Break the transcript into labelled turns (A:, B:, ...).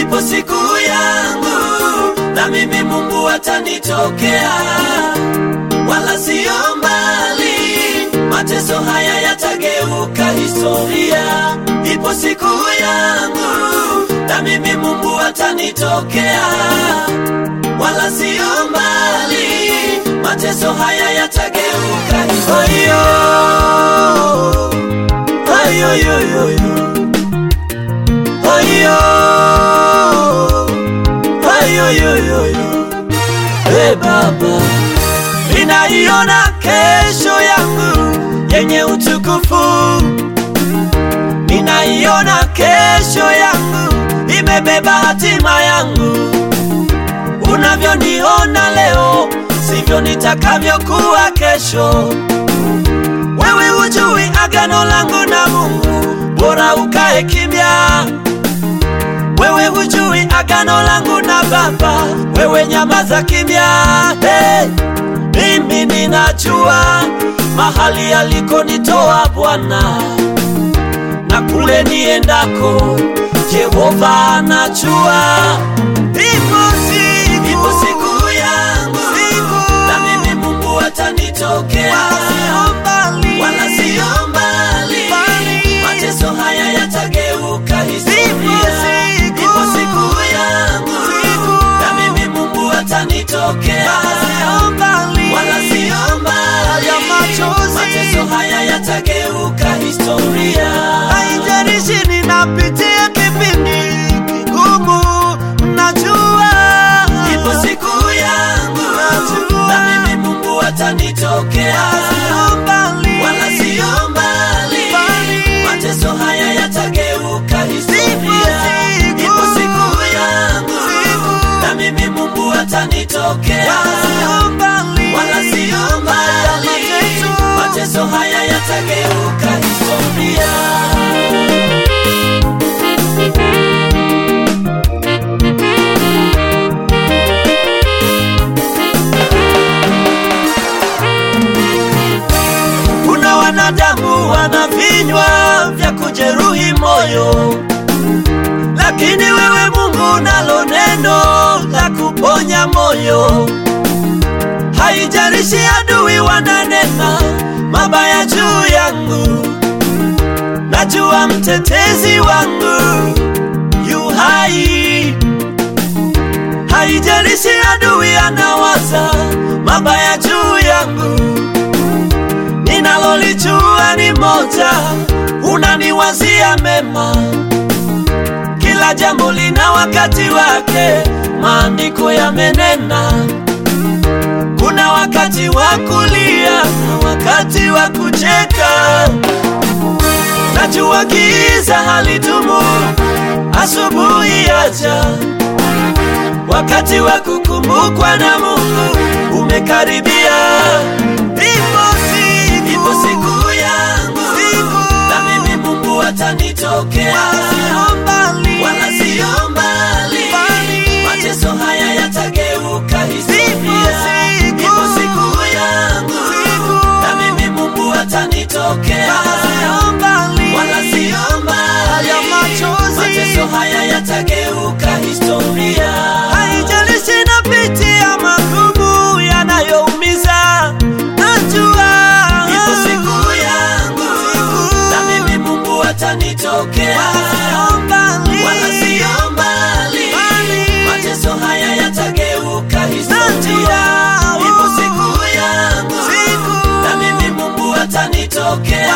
A: ipo siku yangu na mimi Mungu atanitokea, wala sio mbali, mateso haya yatageuka historia. Ipo siku yangu na mimi Mungu atanitokea, wala sio mbali, mateso haya yatageuka historia. Ayo, ayo, ayo, ayo. Ayo, ayo, ayo, ayo, ayo. Hey Baba, ninaiona kesho yangu yenye utukufu, ninaiona kesho yangu imebeba hatima yangu. Unavyoniona leo sivyo nitakavyokuwa kesho. Wewe hujui agano langu na Mungu, bora ukae kimya. Wewe hujui agano langu na Baba, wewe nyamaza kimya. Hey, mimi ninajua mahali alikonitoa Bwana na kule niendako, Jehova anajua. Ipo siku, ipo siku yangu, na mimi Mungu atanitokea, wala sio mbali, mateso haya yatageuka historia. Ipo siku yangu, na mimi Mungu atanitokea, wala sio mbali, mateso haya yatageuka historia.
B: Haijalishi ninapitia kipindi kigumu, najua
A: Ipo siku yangu,
B: Najua.
A: na mimi Mungu atanitokea,
B: sio mbali,
A: wala sio mbali,
B: Mbali.
A: mateso haya yatageuka historia.
B: siku.
A: Ipo siku yangu,
B: Siku.
A: na mimi Mungu atanitokea,
B: sio mbali,
A: wala sio mbali,
B: mateso.
A: mateso haya yatageuka historia.
B: Kuna wanadamu wana vinywa vya kujeruhi moyo, lakini wewe Mungu nalo neno la kuponya moyo. Haijalishi adui wananena mabaya juu yangu, najua mtetezi wangu yu hai. Haijalishi adui anawaza mabaya juu yangu ninalolijua ni moja, unaniwazia mema. Kila jambo lina wakati wake, maandiko yamenena. Kuna wakati wa kulia na wakati wa kucheka. Najua giza halidumu, asubuhi yaja. Wakati wa kukumbukwa na Mungu umekaribia. Ipo siku,
A: Ipo siku yangu,
B: Siku.
A: na mimi Mungu atanitokea,
B: sio mbali,
A: wala sio mbali,
B: Mbali.
A: mateso haya yatageuka historia.
B: siku.
A: Ipo siku yangu,
B: Siku.
A: na mimi Mungu atanitokea,
B: sio mbali,
A: wala sio mbali,
B: ya machozi.
A: mateso haya yatageuka historia.
B: Haijalishi napitia magumu yanayoumiza, najua
A: Ipo siku yangu, na mimi Mungu atanitokea,
B: sio mbali,
A: wala sio mbali,
B: Mbali.
A: mateso haya yatageuka historia.
B: Najua.
A: Ipo siku yangu,
B: Siku.
A: na mimi Mungu atanitokea,